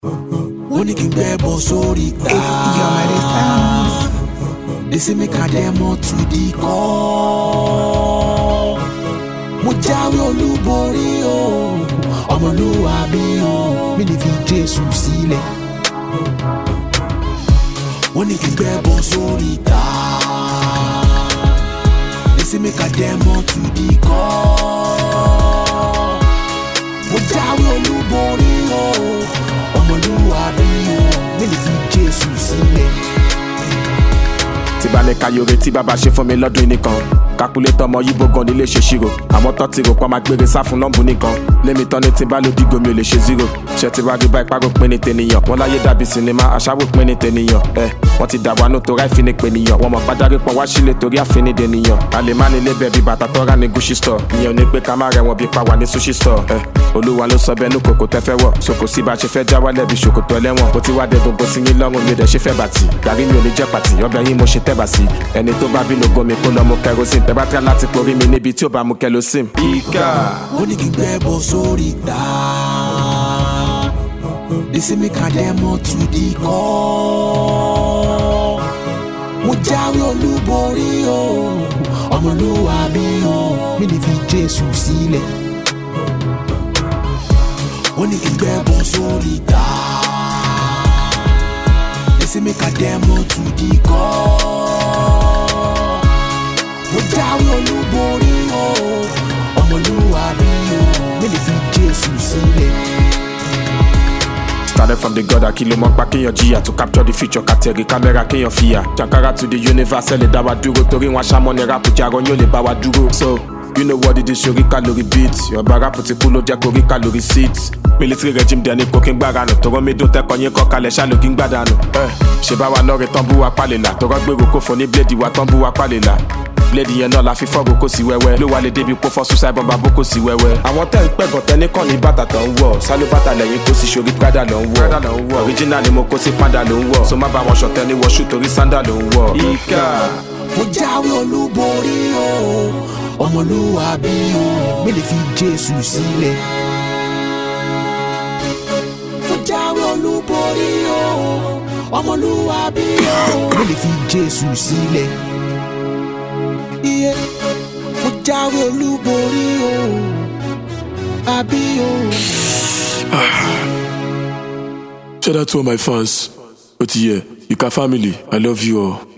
wọ́n ní kí n gbẹ́ bọ́ sórí ta. It's Yomari Sounds. They say make I demo to the call. Mo jáwé olúborí o, ọmọlúwàbí o, mi lè fi Jésù sílẹ̀. Wọ́n ní kí n gbẹ́ bọ́ sórí ta. They say make I demo to the call. Mo jáwé olúborí o, ọmọlúwàbí o, mi lè fi Jésù sílẹ̀. tí bá ní kayore tí bàbá ṣe fún mi lọ́dún nìkan kakulétọ̀ ọmọ yíbo gan nílé ṣe ṣírò àmọ́ tọ́ ti rò pa máa gbére sá fún nọ́ọ̀bù nìkan lémi tán ní tí bá ló dígò mi ò lè ṣe zero ṣe ti wá rí bá ipá rò pé ní tènìyàn wọn láyé dàbí sinimá aṣáwó pé ní tènìyàn ẹ wọn ti dà wá nù tó ráì fi ní pènìyàn wọn mọ pádárí pọn wá sílé torí àfin dènìyàn a lè má nílé bẹ́ẹ̀ bí bàtà tọ́ra ní gucci store ìyẹn ò ní pé ká má rẹ̀ wọ́n bí pa wà ní sushi store ẹ olúwa ló sọ bẹ́ẹ̀ nú kòkò tẹ́ fẹ́ wọ̀ sòkò sí bá a ṣe fẹ́ já wálẹ̀ bí ṣòkòtò ẹlẹ́wọ̀n bó ti wá dé gbogbo sí yín lọ́rùn mi ò dẹ̀ ṣe fẹ́ bàtì gàrí mi ò ní jẹ́ pàtì ọbẹ̀ yín mo ṣe tẹ́ bà sí ẹni tó bá bínú gomi kó lọ mu kerosene tẹ́ bá tẹ́ láti porí mi níbi tí ò bá mu kerosene. ìkà ó ní kí n gbẹ́ bọ́ sórí ta. They say make I demo to the call. Mo jáwé olúborí o, ọmọlúwàbí o, mi lè fi Jésù sílẹ̀. Ó ní kí n gbẹ́ bọ́ sórí ta. They say make I demo to the call. Mo jáwé olúborí o, ọmọlúwàbí o, mi lè fi Jésù sílẹ̀. started from the god akilo mọ pa kéèyàn jìyà to capture the future kàtẹ́rì kámẹ́rà kéèyàn fìyà jankara to the universe ẹ̀ lè dá wa dúró torí wọn aṣámọ́ ni rap jarọ yóò lè bá wa dúró so you know what it is sori calorie beat ọba rap ti kú ló jẹ́ korí calorie seat military regime dẹni kò kí n gbára nù tọrọ mi dún tẹkọ yín kọ kalẹ̀ ṣáà ló kí n gbàdánù ẹ ṣe bá wa lọ́ọ̀rẹ́ tán bú wa pálẹ̀là tọrọ gbèrò kó fọ ní bíléèdì wa tán bú wa pálẹ̀là bíléèdì yẹn náà la fi fọ́ọ̀gù kó sí wẹ́wẹ́ ló wà lè débi kó fọ́ suicide bomb abó kó sí wẹ́wẹ́. àwọn tẹ́ ń pẹ̀gàn tẹ́ ní kàn ní bàtà tó ń wọ̀ sálú bàtà lẹ́yìn kó sì ṣorí prada ló ń wọ̀ original ni mo kó sí panda ló ń wọ̀ so má bá wọn ṣọ̀tẹ́ ní wọ́ṣù torí sandal ló ń wọ̀. ìkà mo jáwé olúborí o ọmọlúwàbí o mi lè fi jésù sílẹ̀. mo jáwé olúborí o ọmọlúwàbí o mi lè fi jésù sílẹ̀. iye mo jáwé olúborí o àbí o. Shout out to all my fans. Otiye, Ika family, I love you all.